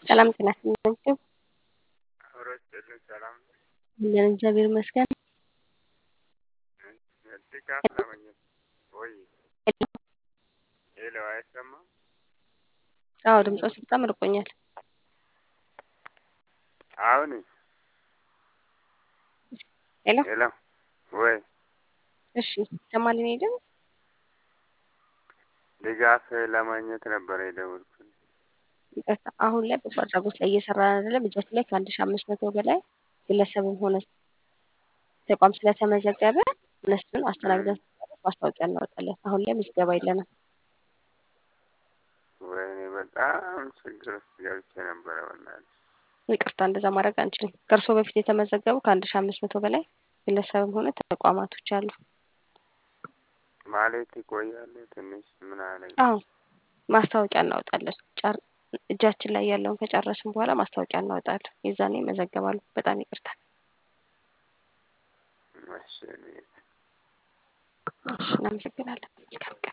ሰላም ጤና ይስጥልኝ። አብሮ ይስጥልኝ። ሰላም አለን እግዚአብሔር ይመስገን። ድጋፍ ለማግኘት ወይ ሄሎ፣ አይሰማም? አዎ ድምፆች በጣም ርቆኛል። አሁን ሄሎ ሄሎ፣ ወይ እሺ ይሰማል የእኔ ድምፅ? ድጋፍ ለማግኘት ነበረ የደወልኩት። ይቅርታ አሁን ላይ በጎ አድራጎት ላይ እየሰራን አይደለም። እጃችን ላይ ከአንድ ሺህ አምስት መቶ በላይ ግለሰብም ሆነ ተቋም ስለተመዘገበ እነሱን አስተናግደን ማስታወቂያ እናወጣለን። አሁን ላይ ምዝገባ የለንም። ወይኔ በጣም ችግር ውስጥ ገብቼ ነበረ። በእናትህ ይቅርታ እንደዛ ማድረግ አንችልም። ከእርስዎ በፊት የተመዘገቡ ከአንድ ሺህ አምስት መቶ በላይ ግለሰብም ሆነ ተቋማቶች አሉ። ማለት ይቆያሉ ትንሽ ምን አለ አዎ ማስታወቂያ እናወጣለን። ጨር እጃችን ላይ ያለውን ከጨረስን በኋላ ማስታወቂያ እናወጣለን። የዛኔ ይመዘገባሉ። በጣም ይቅርታ። እሺ እኔ እሺ እናመሰግናለን። መልካም